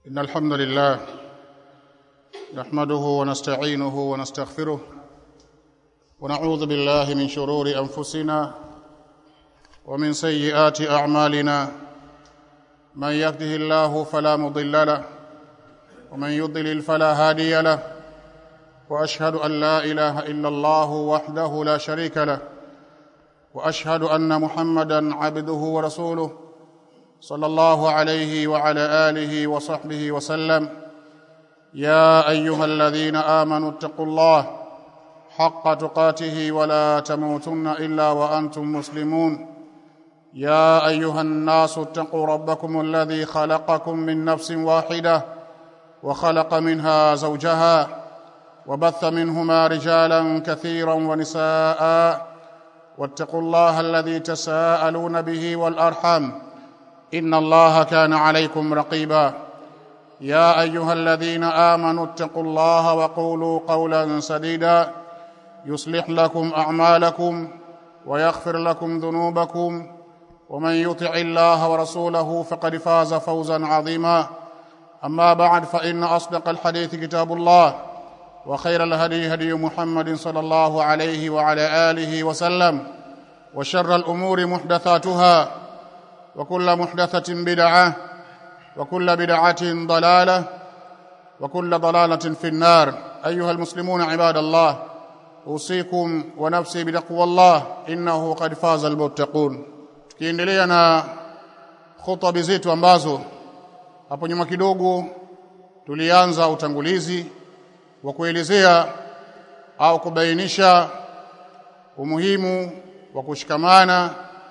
إن الحمد لله نحمده ونستعينه ونستغفره ونعوذ بالله من شرور أنفسنا ومن سيئات أعمالنا من يهده الله فلا مضل له ومن يضلل فلا هادي له وأشهد أن لا إله إلا الله وحده لا شريك له وأشهد أن محمدا عبده ورسوله صلى الله عليه وعلى اله وصحبه وسلم يا ايها الذين امنوا اتقوا الله حق تقاته ولا تموتن الا وانتم مسلمون يا ايها الناس اتقوا ربكم الذي خلقكم من نفس واحده وخلق منها زوجها وبث منهما رجالا كثيرا ونساء واتقوا الله الذي تساءلون به والارحام ان الله كان عليكم رقيبا يا ايها الذين امنوا اتقوا الله وقولوا قولا سديدا يصلح لكم اعمالكم ويغفر لكم ذنوبكم ومن يطع الله ورسوله فقد فاز فوزا عظيما اما بعد فان اصدق الحديث كتاب الله وخير الهدي هدي محمد صلى الله عليه وعلى اله وسلم وشر الامور محدثاتها وكل محدثة بدعة وكل بدعة ضلالة وكل ضلالة في النار أيها المسلمون عباد الله أوصيكم ونفسي بتقوى الله إنه قد فاز المتقون tukiendelea na khutba zetu ambazo hapo nyuma kidogo tulianza utangulizi wa kuelezea au kubainisha umuhimu wa kushikamana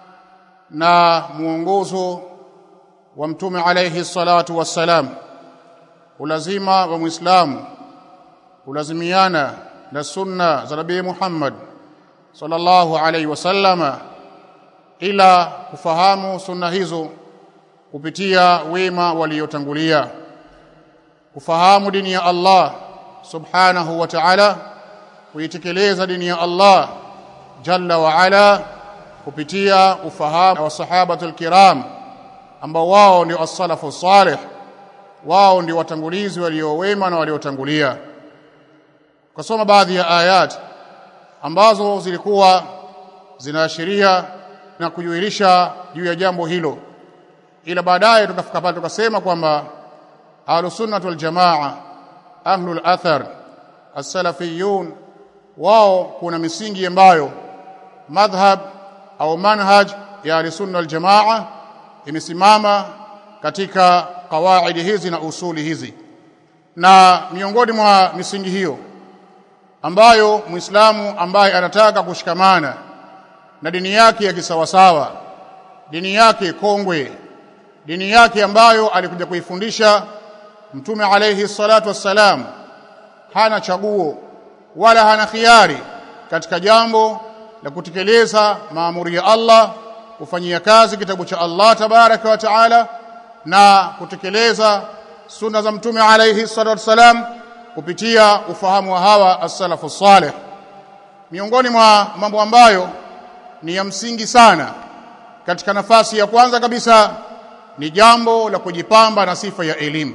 na muongozo wa mtume alayhi salatu wassalam ulazima wa muislamu ulazimiana na sunna za nabii Muhammad sallallahu alayhi wasallama ila kufahamu sunna hizo kupitia wema waliotangulia kufahamu dini ya Allah subhanahu wa ta'ala kuitekeleza dini ya Allah jalla wa ala kupitia ufahamu wa sahabatul kiram ambao wao ndio as-salafu salih wao ndio watangulizi waliowema na waliotangulia kusoma baadhi ya ayat ambazo zilikuwa zinaashiria na kujuilisha juu ya jambo hilo ila baadaye tukafika pale tukasema kwamba ahlus sunnah wal jamaa ahlul athar as-salafiyun wao kuna misingi ambayo madhhab au manhaj ya sunna wal jamaa imesimama katika kawaidi hizi na usuli hizi na miongoni mwa misingi hiyo ambayo muislamu ambaye anataka kushikamana na dini yake ya kisawasawa dini yake kongwe dini yake ambayo alikuja kuifundisha mtume alayhi salatu wassalam hana chaguo wala hana khiari katika jambo la kutekeleza maamuri ya Allah kufanyia kazi kitabu cha Allah tabaraka wa taala na kutekeleza sunna za mtume alayhi salatu wasalam kupitia ufahamu wa hawa as-salafu salih miongoni mwa mambo ambayo ni ya msingi sana katika nafasi ya kwanza kabisa ni jambo la kujipamba na sifa ya elimu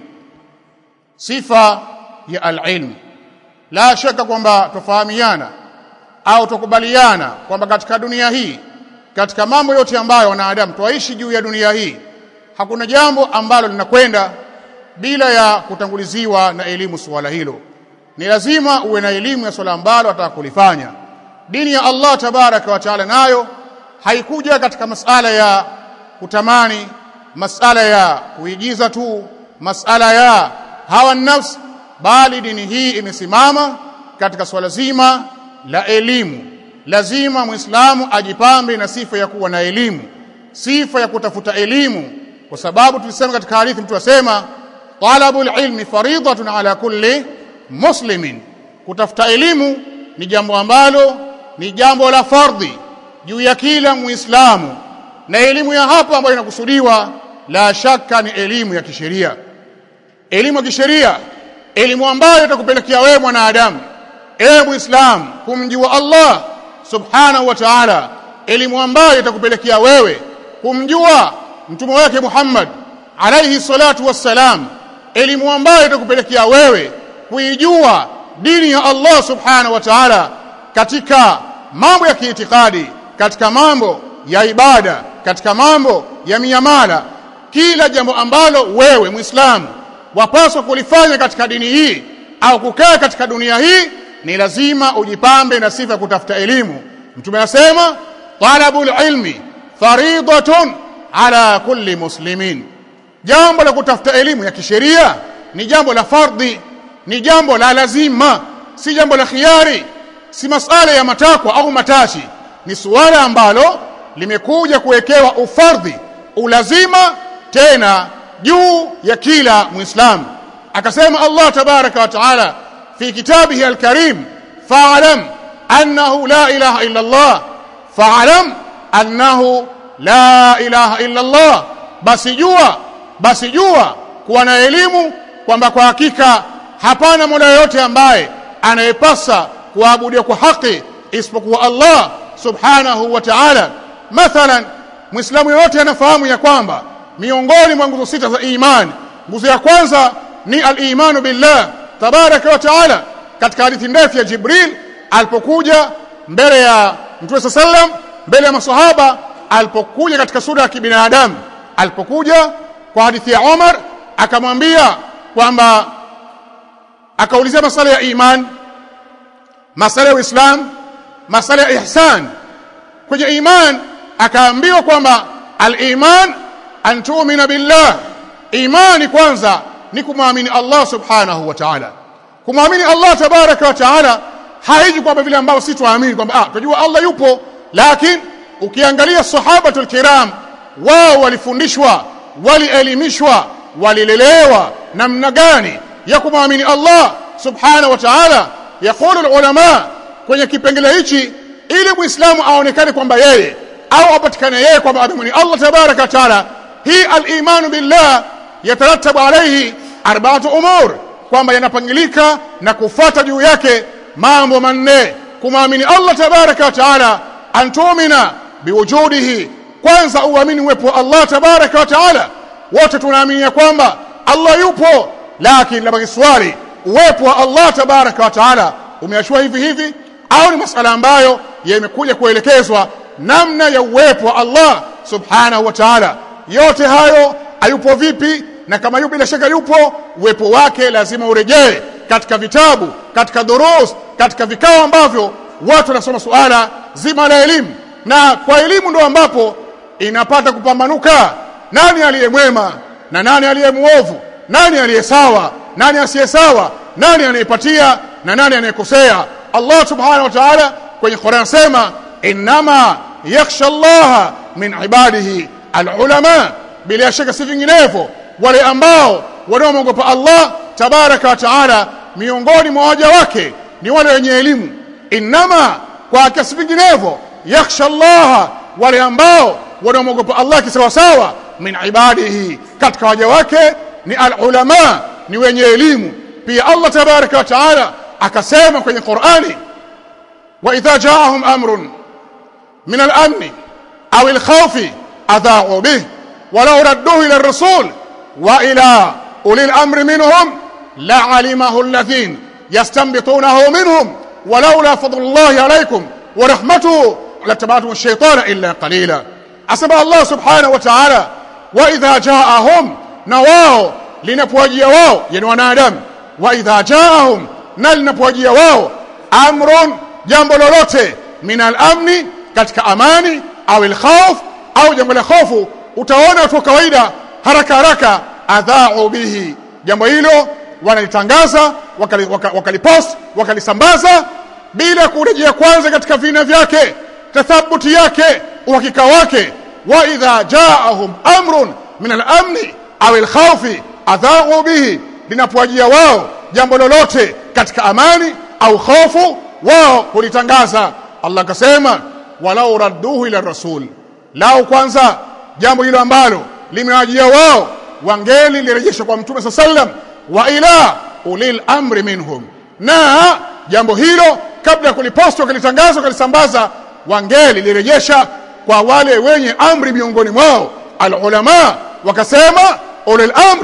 sifa ya al-ilm la shaka kwamba tofahamiana au tukubaliana kwamba katika dunia hii katika mambo yote ambayo wanadamu twaishi juu ya dunia hii hakuna jambo ambalo linakwenda bila ya kutanguliziwa na elimu suala hilo ni lazima uwe na elimu ya swala ambalo ataka kulifanya dini ya Allah tabaraka wa taala nayo haikuja katika masala ya kutamani masala ya kuigiza tu masala ya hawa nafsi bali dini hii imesimama katika swala zima la elimu lazima muislamu ajipambe na sifa ya kuwa na elimu sifa ya kutafuta elimu kwa sababu tulisema katika hadithi mtu asema talabul ilmi faridatun ala kulli muslimin kutafuta elimu ni jambo ambalo ni jambo la fardhi juu ya kila muislamu na elimu ya hapa ambayo inakusudiwa la shaka ni elimu ya kisheria elimu ya kisheria elimu ambayo itakupelekea wewe mwanadamu ewe muislamu kumjua Allah subhanahu wa ta'ala elimu ambayo itakupelekea wewe kumjua mtume wake Muhammad alayhi salatu wassalam elimu ambayo itakupelekea wewe kuijua dini ya Allah subhanahu wa ta'ala katika mambo ya kiitikadi katika mambo ya ibada katika mambo ya miamala kila jambo ambalo wewe muislamu wapaswa kulifanya katika dini hii au kukaa katika dunia hii ni lazima ujipambe na sifa ya kutafuta elimu mtume anasema talabul ilmi faridatun ala kulli muslimin jambo la kutafuta elimu ya kisheria ni jambo la fardhi ni jambo la lazima si jambo la khiari si masala ya matakwa au matashi ni suala ambalo limekuja kuwekewa ufardhi ulazima tena juu ya kila muislamu akasema Allah tabaraka wa taala fi kitabihi alkarim fa'lam annahu la ilaha illa Allah fa'lam annahu la ilaha illa Allah basi jua basi jua kuwa na elimu kwamba kwa hakika hapana mola yoyote ambaye anayepasa kuabudiwa kwa haki isipokuwa Allah subhanahu wa ta'ala mathalan muislamu yote anafahamu ya kwamba miongoni mwa nguzo sita za imani nguzo ya kwanza ni al-imanu billah tabaraka wa ta'ala katika hadithi ndefu ya Jibril alipokuja mbele ya Mtume sallam mbele ya masahaba alipokuja katika sura ya kibinadamu alipokuja kwa hadithi ya Umar akamwambia kwamba akaulizia masala ya iman masala ya Uislamu masala ya ihsan kwenye iman akaambiwa kwamba al-iman an tu'mina billah imani kwanza ni kumwamini Allah subhanahu wa ta'ala kumwamini Allah tabaraka wa ta'ala haiji kwamba vile ambao si tuamini kwamba ah tunajua Allah yupo lakini ukiangalia sahabatul kiram wao walifundishwa walielimishwa walilelewa namna gani ya kumwamini Allah subhanahu wa ta'ala yaqulu ulama kwenye kipengele hichi ili muislamu aonekane kwamba yeye au apatikane yeye kwamba amemwamini Allah tabaraka wa ta'ala hii al-imanu billah yatarattabu alayhi arba'atu umur kwamba yanapangilika na kufuata juu yake mambo manne kumwamini Allah tabaraka wa taala antumina biwujudihi kwanza uamini uwepo wa Allah tabaraka wa taala wote tunaamini ya kwamba Allah yupo lakini labaki swali uwepo wa Allah tabaraka wa taala umeachua hivi hivi au ni masala ambayo yamekuja kuelekezwa namna ya uwepo wa Allah subhanahu wa ta'ala yote hayo hayupo vipi na kama yupo bila shaka yupo uwepo wake lazima urejee katika vitabu katika durus katika vikao ambavyo watu wanasoma suala zima la elimu na kwa elimu ndo ambapo inapata kupambanuka nani aliye mwema na nani aliye muovu nani aliye sawa nani asiye sawa nani anayepatia na nani anayekosea Allah subhanahu wa ta'ala kwenye Qur'an sema inma yakhsha Allah min ibadihi alulama bila shaka si vinginevyo wale ambao wanaomwogopa Allah tabaraka wa taala miongoni mwa waja wake ni wale wenye elimu inma kwa kiasi vinginevyo yakhsha Allah wale ambao wanaomwogopa Allah kisawasawa min ibadihi katika waja wake ni alulama ni wenye elimu pia Allah tabaraka wa taala akasema kwenye Qur'ani wa idha ja'ahum amrun min al-amn aw al-khawf adha'u bih ولو ردوه إلى الرسول وإلى أولي الأمر منهم لعلمه الذين يستنبطونه منهم ولولا فضل الله عليكم ورحمته لاتبعتم الشيطان إلا قليلا أسمى الله سبحانه وتعالى وإذا جاءهم نواو لنبواجي واو يعني ونادم وإذا جاءهم نلنبواجي واو أمر جنب لولوته من الأمن katika amani au الخوف au jambo la hofu utaona watu kawaida haraka haraka adhau bihi jambo hilo wanalitangaza wakalipost wakali wakalisambaza bila kurejea kwanza katika vina vyake tathabuti yake uhakika wake wa idha jaahum amrun min al-amni au al-khawfi adhau bihi linapowajia wao jambo lolote katika amani au hofu wao kulitangaza Allah akasema walau radduhu ila rasul lao kwanza jambo hilo ambalo limewajia wao wangeli lirejeshwa kwa mtume sallam wa ila ulil amri minhum na jambo hilo kabla ya kulipostwa kulitangazwa kulisambaza wangeli lirejesha kwa wale wenye amri miongoni mwao alulama wakasema ulil amri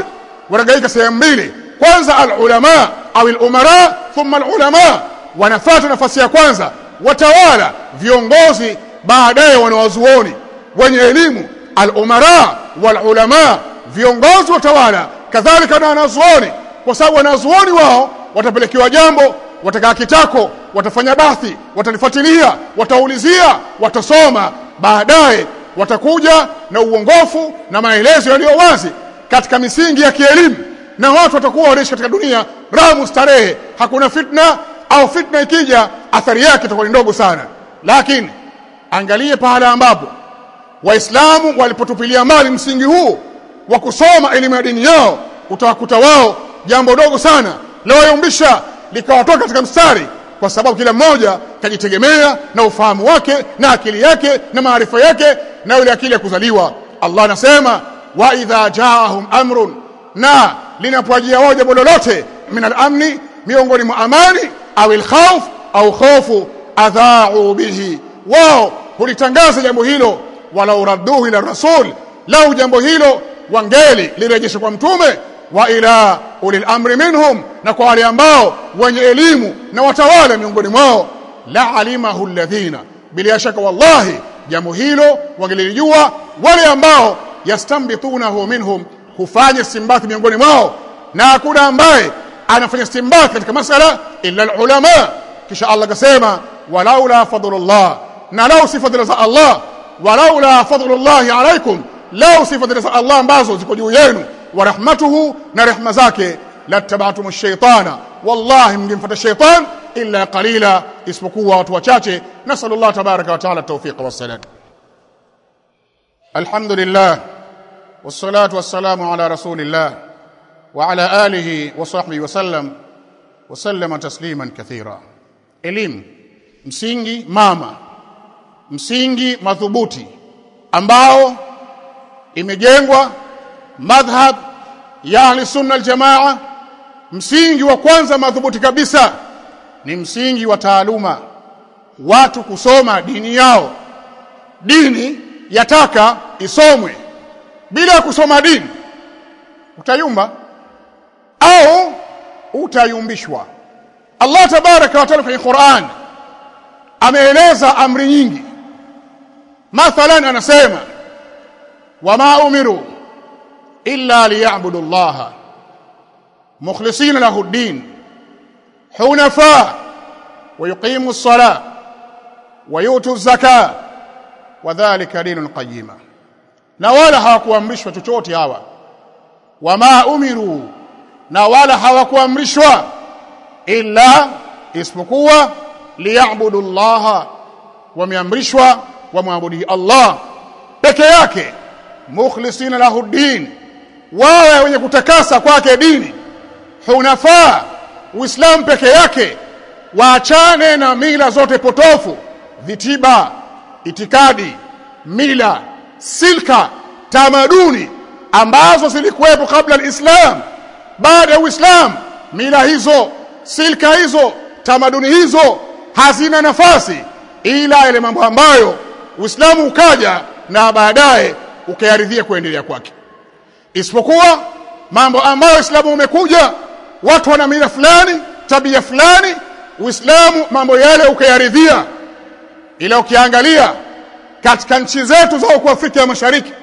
wanagaika sehemu mbili kwanza alulama au alumara thumma alulama wanafuata nafasi ya kwanza watawala viongozi baadaye wanawazuoni wenye elimu alumara walulama viongozi watawala kadhalika na wanazuoni kwa sababu wanazuoni wao watapelekewa jambo watakaa kitako watafanya bathi watalifuatilia wataulizia watasoma baadaye watakuja na uongofu na maelezo yaliyo wazi katika misingi ya kielimu na watu watakuwa wanaishi katika dunia ramu starehe hakuna fitna au fitna ikija athari yake itakuwa ni ndogo sana lakini angalie pahala ambapo waislamu walipotupilia mali msingi huu wa kusoma elimu ya dini yao utawakuta wao jambo dogo sana lawayumbisha likawatoka katika mstari kwa sababu kila mmoja kajitegemea na ufahamu wake na akili yake na maarifa yake na ile akili ya kuzaliwa Allah anasema wa idha jaahum amrun na linapowajia wao jambo lolote min al-amni miongoni mwa amani au al-khawf au khofu adha'u bihi wao hulitangaza jambo hilo wala uradduhu ila rasul lau jambo hilo wangeli lirejeshe kwa mtume wa ila ulil amri minhum na kwa wale ambao wenye elimu na watawala miongoni mwao la alimahu alladhina bila shaka wallahi jambo hilo wangelijua wale ambao yastambitunahu minhum hufanya istimbathi miongoni mwao na hakuna ambaye anafanya istimbathi katika masala illa alulama kisha Allah akasema walaula fadlullah na lau si fadhila za Allah walaula fadlullahi alaikum lau si fadhila za Allah ambazo ziko juu yenu wa rahmatuhu na rehma zake lattaba'tum ash-shaytana wallahi mngemfuata shaytan illa qalila isipokuwa watu wachache nasallallahu tabaraka wa taala tawfiq wa salam alhamdulillah wassalatu wassalamu ala rasulillah wa ala alihi wa sahbihi wa sallam wa sallama tasliman kathira elimu msingi mama msingi madhubuti ambao imejengwa madhhab ya ahli sunna aljamaa msingi wa kwanza madhubuti kabisa ni msingi wa taaluma watu kusoma dini yao dini yataka isomwe bila kusoma dini utayumba au utayumbishwa Allah tabaraka wa taala kwenye Qur'an ameeleza amri nyingi mathalan anasema wama umiru illa liya'budu Allah mukhlisina lahu ad-din hunafa wa yuqimu as-salah wa yutu az-zakah wa dhalika dinul qayyima na wala hawakuamrishwa chochote hawa wama umiru na wala hawakuamrishwa illa isipokuwa liya'budu Allah wameamrishwa wamwabudu Allah peke yake mukhlisina lahu din wawe wenye kutakasa kwake dini hunafa uislamu peke yake waachane na mila zote potofu vitiba itikadi mila silka tamaduni ambazo zilikuwepo kabla alislam baada ya uislamu mila hizo silka hizo tamaduni hizo hazina nafasi ila yale mambo ambayo Uislamu ukaja na baadaye ukayaridhia kuendelea kwake isipokuwa mambo ambayo Uislamu umekuja watu wana mila fulani tabia fulani Uislamu mambo yale ukayaridhia ila ukiangalia katika nchi zetu za huko Afrika ya Mashariki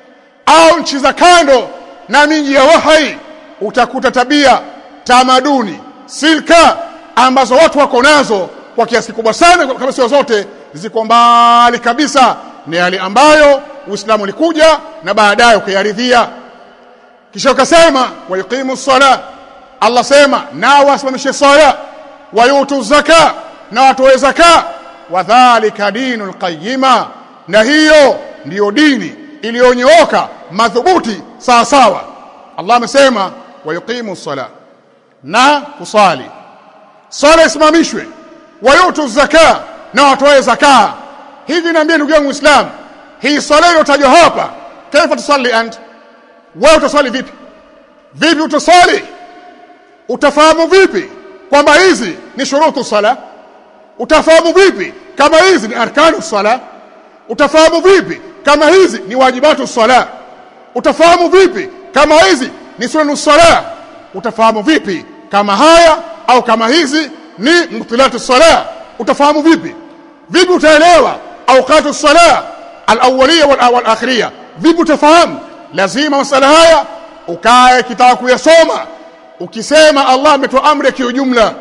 au nchi za kando na miji ya wahai utakuta tabia tamaduni silka ambazo watu wako nazo kwa kiasi kikubwa sana kama sio zote ziko mbali kabisa ni yale ambayo Uislamu ulikuja na baadaye ukayaridhia kisha ukasema wayuqimu sala Allah sema na wasimamishe sala wayutu zaka na watoe zaka wadhālika dinul qayyima na hiyo ndiyo dini iliyonyooka madhubuti sawa sawa Allah amesema wayuqimu sala na kusali sala isimamishwe wayutu zaka na watoe zaka hivi niambie ndugu yangu muislam hii sala iliyotajwa hapa kaifa tusalli ant wewe utaswali vipi vipi utaswali utafahamu vipi kwamba hizi ni shurutu sala utafahamu vipi kama hizi ni arkanu sala utafahamu vipi kama hizi ni wajibatu sala utafahamu vipi kama hizi ni sunanu sala utafahamu vipi kama haya au kama hizi ni mubtilatu sala utafahamu vipi vipi utaelewa awqatu sala alawwaliya wal akhiriyya vipi utafahamu lazima masala haya ukae kitaka kuyasoma ukisema Allah ametoa amri ya kiujumla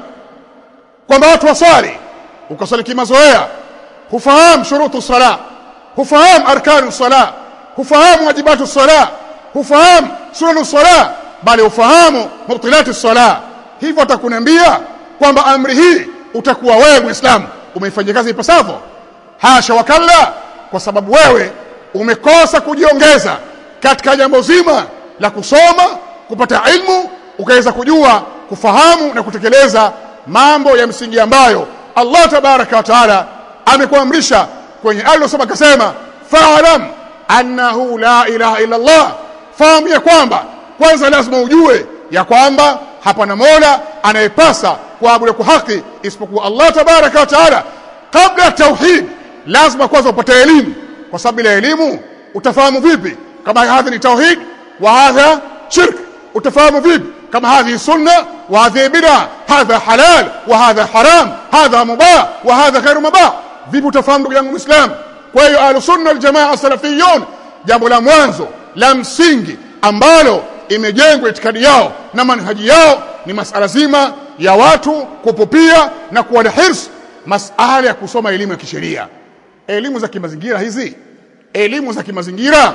kwamba watu wasali ukasali kimazoea hufahamu shurutu sala hufahamu arkanu sala hufahamu wajibatu sala hufahamu sunanu sala bali ufahamu mubtilatu sala hivyo atakunambia kwamba amri hii utakuwa wewe muislamu umeifanyia kazi ipasavyo hasha wakalla kwa sababu wewe umekosa kujiongeza katika jambo zima la kusoma kupata ilmu ukaweza kujua kufahamu na kutekeleza mambo ya msingi ambayo Allah tabaraka wa taala amekuamrisha kwenye alilosoma akasema fa'lam annahu la ilaha illa Allah fahamu ya kwamba kwanza lazima ujue ya kwamba hapana mola anayepasa kuabudu kwa haki isipokuwa Allah tabaraka wa taala kabla ya tauhid lazima kwanza upate elimu kwa sababu bila elimu utafahamu vipi kama hadhi ni tauhid wa hadha shirk utafahamu vipi kama hadhi sunna wa hadhi bid'a hadha halal wa hadha haram hadha mubah wa hadha ghairu mubah vipi utafahamu ndugu yangu muislam kwa hiyo ahlus sunna wal jamaa salafiyun jambo la mwanzo la msingi ambalo imejengwa itikadi yao na manhaji yao ni masala zima ya watu kupupia na kuwa na hirs masala ya kusoma elimu ya kisheria elimu za kimazingira hizi elimu za kimazingira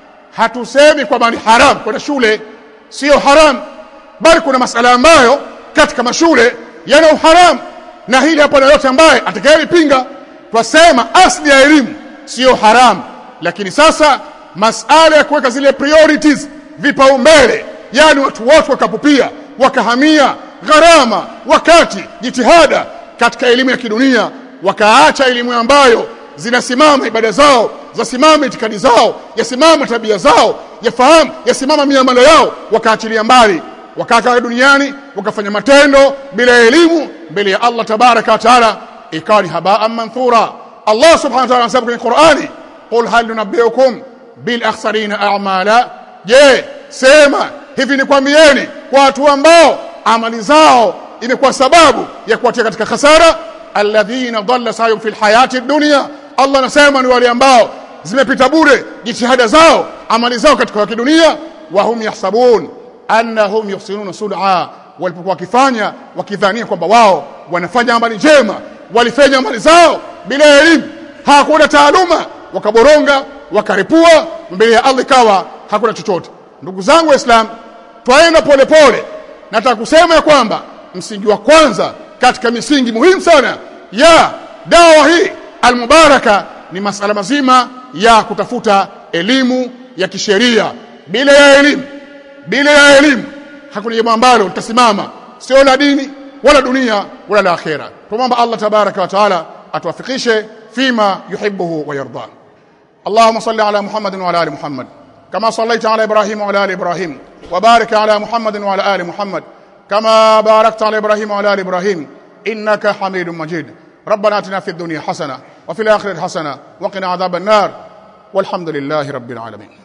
hatusemi kwamba ni haram kwenda shule sio haram bali kuna masala ambayo katika mashule yana uharam na hili hapa na yote ambaye atakayelipinga twasema asli ya elimu sio haram lakini sasa masala ya kuweka zile priorities vipaumbele yani watu wote wakapupia wakahamia gharama wakati jitihada katika elimu ya kidunia wakaacha elimu ambayo zinasimama ibada zao zasimama itikadi zao yasimama tabia zao yafahamu yasimama miamala yao wakaachilia mbali wakakaa duniani wakafanya matendo bila elimu mbele ya Allah tabaraka wa taala ikawa ni habaa manthura Allah subhanahu wa ta'ala anasema kwenye Qur'ani qul hal nunabbiukum bil akhsarina a'mala je sema hivi ni kwambieni kwa watu ambao amali zao imekuwa sababu ya kuwatia katika khasara alladhina dhalla sayum fil hayati dunya Allah anasema ni wale ambao zimepita bure jitihada zao amali zao katika kidunia wa hum yahsabun annahum yuhsinuna sun'a walipokuwa wakifanya wakidhania kwamba wao wanafanya amali njema walifanya amali zao bila elimu hakuna taaluma wakaboronga wakaripua mbele ya Allah ikawa hakuna chochote ndugu zangu waislamu twaenda polepole nataka kusema ya kwamba msingi wa kwanza katika misingi muhimu sana ya dawa hii almubaraka ni masala mazima ya kutafuta elimu ya kisheria bila ya elimu bila ya elimu hakuna jambo ambalo litasimama sio la dini wala dunia wala la akhera tumomba Allah tabaraka wa taala atuwafikishe fima yuhibbuhu wa yarda اللهم صل على محمد وعلى ال محمد كما صليت على ابراهيم وعلى ال ابراهيم وبارك على محمد وعلى ال محمد كما باركت على ابراهيم وعلى ال ابراهيم انك حميد مجيد ربنا اتنا في الدنيا حسنه وفي الاخره حسنه وقنا عذاب النار والحمد لله رب العالمين